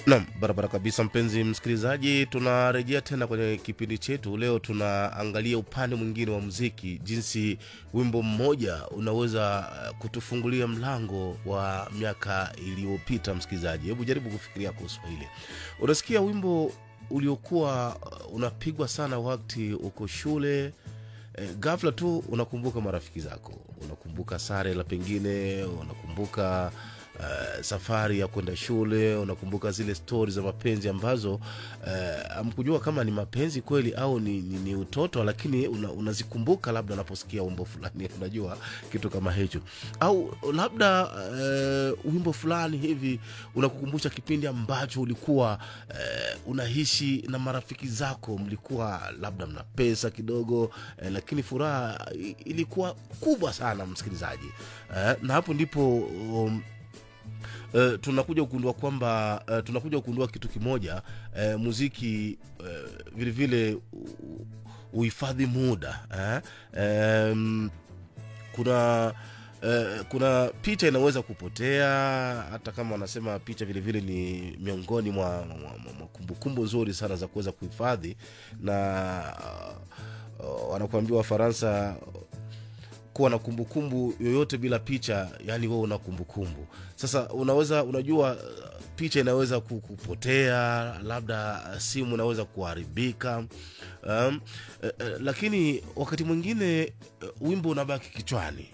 Naam, barabara kabisa, mpenzi msikilizaji, tunarejea tena kwenye kipindi chetu. Leo tunaangalia upande mwingine wa muziki, jinsi wimbo mmoja unaweza eh, kutufungulia mlango wa miaka iliyopita. Msikilizaji, hebu jaribu kufikiria kuhusu hili. Unasikia wimbo uliokuwa eh, unapigwa sana wakati uko shule eh, ghafla tu unakumbuka marafiki zako, unakumbuka sare la pengine, unakumbuka uh, safari ya kwenda shule, unakumbuka zile stori za mapenzi ambazo hamkujua kama ni mapenzi kweli au ni, ni, ni utoto, lakini una, unazikumbuka labda unaposikia wimbo fulani, unajua kitu kama hicho, au labda uh, wimbo fulani hivi unakukumbusha kipindi ambacho ulikuwa uh, unaishi na marafiki zako, mlikuwa labda mna pesa kidogo uh, lakini furaha i- ilikuwa kubwa sana, msikilizaji uh, na hapo ndipo um, Uh, tunakuja kugundua kwamba uh, tunakuja kugundua kitu kimoja uh, muziki uh, vile vile u- uhifadhi muda eh? um, kuna uh, kuna picha inaweza kupotea hata kama wanasema picha vile vile ni miongoni mwa, mwa, mwa, mwa kumbukumbu nzuri sana za kuweza kuhifadhi na uh, uh, wanakuambia wafaransa kuwa na kumbukumbu yoyote bila picha yani wewe una kumbukumbu sasa unaweza unajua uh, picha inaweza ku- kupotea labda simu inaweza kuharibika um, eh, eh, lakini wakati mwingine eh, wimbo unabaki kichwani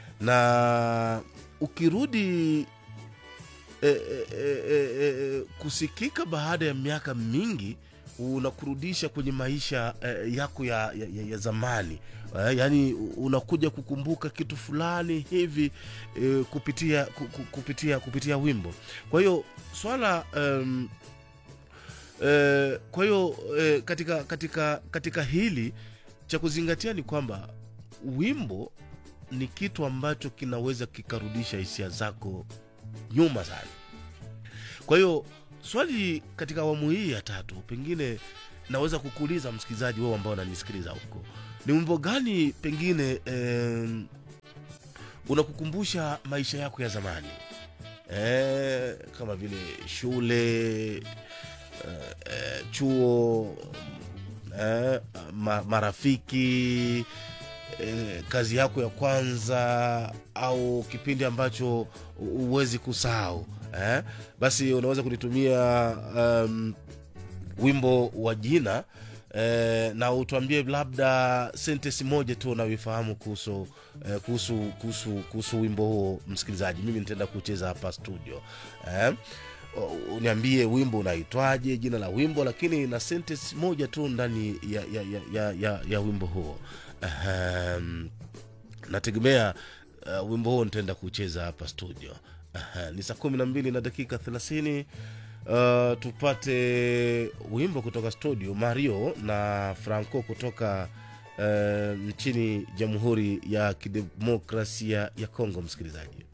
na ukirudi e, e, e, e, e, kusikika baada ya miaka mingi unakurudisha kwenye maisha e, yako ya, ya, ya, ya zamani e, yaani unakuja kukumbuka kitu fulani hivi e, kupitia ku- ku- kupitia kupitia wimbo kwa hiyo swala um, e, kwa hiyo e, katika katika katika hili cha kuzingatia ni kwamba wimbo ni kitu ambacho kinaweza kikarudisha hisia zako nyuma sana kwa hiyo swali katika awamu hii ya tatu pengine naweza kukuuliza msikilizaji wewe ambao unanisikiliza huko ni wimbo gani pengine em, unakukumbusha maisha yako ya zamani eh, kama vile shule eh, eh, chuo eh, ma, marafiki eh, kazi yako ya kwanza au kipindi ambacho huwezi kusahau eh? basi unaweza kunitumia um, wimbo wa jina eh, na utuambie labda sentesi moja tu unayoifahamu kuhusu eh, kuhusu kuhusu kuhusu wimbo huo msikilizaji mimi nitaenda kucheza hapa studio eh? U- uniambie wimbo unaitwaje jina la wimbo lakini na sentence moja tu ndani ya, ya, ya, ya, ya, ya wimbo huo Ahem, nategemea uh, wimbo huo nitaenda kucheza hapa studio Aha, ni saa kumi na mbili na dakika thelathini uh, tupate wimbo kutoka studio mario na franco kutoka uh, nchini jamhuri ya kidemokrasia ya kongo msikilizaji